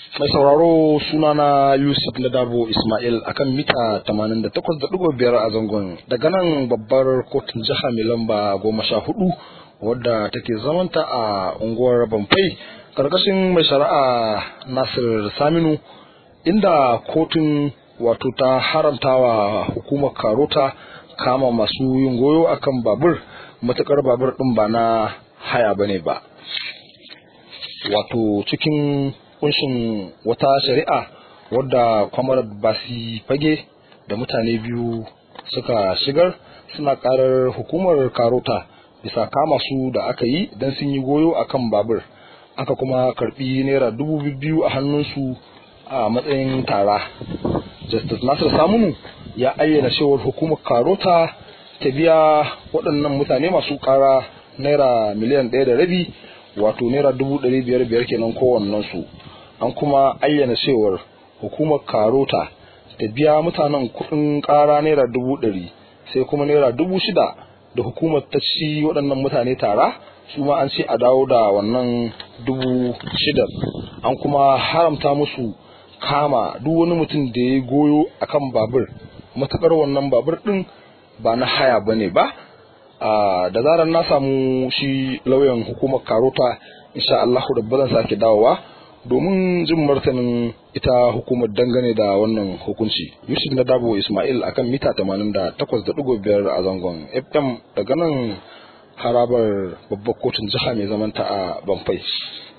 Mai sauraro sunana Yusuf Ladabo Ismail akan mita 88.5 a zangon daga nan babbar kotun jiha mai lamba goma sha hudu wadda take zamanta a unguwar Bamfai karkashin mai shari'a Nasir Saminu inda kotun wato ta haramtawa hukumar Karota kama masu yin goyo akan babur matukar babur din ba na haya bane ba wato cikin kunshin wata shari'a wadda kwamar basi fage da mutane biyu suka shigar suna karar hukumar karota bisa kama su da aka yi don sun yi goyo a kan babur aka kuma karbi naira dubu biyu a hannunsu a matsayin tara justice nasir samunu ya ayyana cewar hukumar karota ta biya waɗannan mutane masu kara naira miliyan ɗaya da rabi wato naira dubu ɗari biyar biyar kenan kowannensu an kuma ayyana cewar hukumar karota ta biya mutanen kuɗin ƙara naira dubu ɗari sai kuma naira dubu shida da hukumar ta ci waɗannan mutane tara su ma an ce a dawo da wannan dubu shida an kuma haramta musu kama duk wani mutum da ya goyo akan babur matuƙar wannan babur ɗin ba na haya ba ne ba da zarar na samu shi lauyan hukumar karota insha Allah da zan sake dawowa domin jin martanin ita hukumar dangane da wannan hukunci yusuf na dabo ismail akan mita 88.5 a zangon fm daga nan harabar babbar kotun jiha mai zamanta a banfai